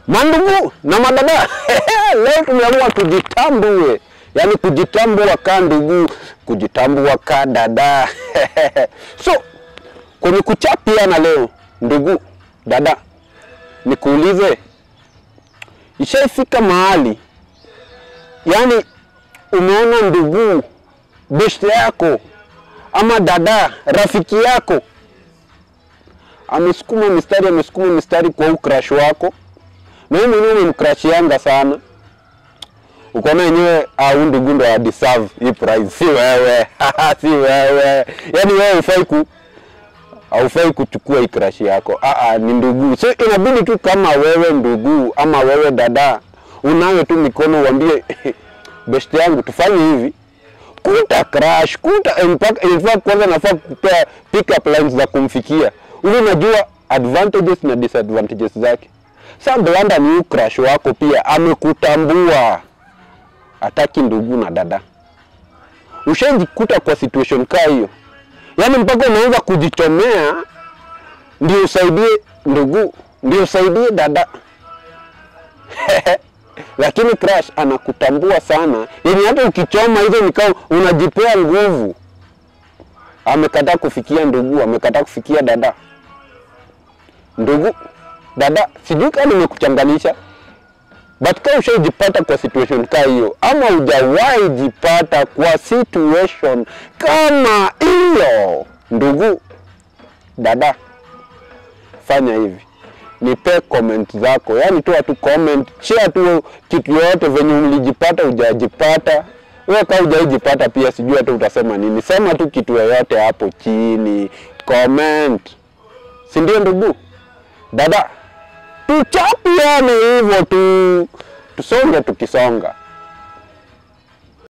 Mandugu na madada, leo tumeamua tujitambue, yaani kujitambua ka ndugu, kujitambua ka dada. So kwenye kuchapiana leo, ndugu dada, nikuulize, ishaifika mahali yaani umeona ndugu beshte yako ama dada rafiki yako amesukuma mistari amesukuma mistari kwa huu crush wako na wewe mwenyewe umemcrushianga sana, ukaona yenyewe au ndugu ndo ya deserve hii prize, si wewe si wewe. Yani wewe hufai ku haufai kuchukua hii crush yako, ah, ni ndugu. So inabidi tu kama wewe ndugu ama wewe dada unawe tu mikono uambie best yangu tufanye hivi, kuta crush kuta mpaka in fact, kwanza nafaa kupea pick up lines za kumfikia ili unajua advantages na disadvantages zake. Sasa blanda ni crush wako pia amekutambua, hataki ndugu na dada. Ushajikuta kwa situation kaa hiyo, yaani mpaka unaanza kujichomea ndio usaidie ndugu, ndio usaidie dada lakini crush anakutambua sana, yenye hata ukichoma hizo nikao unajipea nguvu. Amekataa kufikia ndugu, amekataa kufikia dada. Ndugu dada, sijui kama nimekuchanganisha, but kama ushaijipata kwa situation kaa hiyo, ama hujawahi jipata kwa situation kama hiyo, ndugu dada, fanya hivi nipe comment zako, yaani toa tu comment, share tu kitu yoyote venye ulijipata hujajipata. Wewe kama hujaijipata pia sijui hata utasema nini, sema tu kitu yoyote hapo chini comment, si ndio ndugu dada? Tuchapiane hivyo tu, tusonge tukisonga.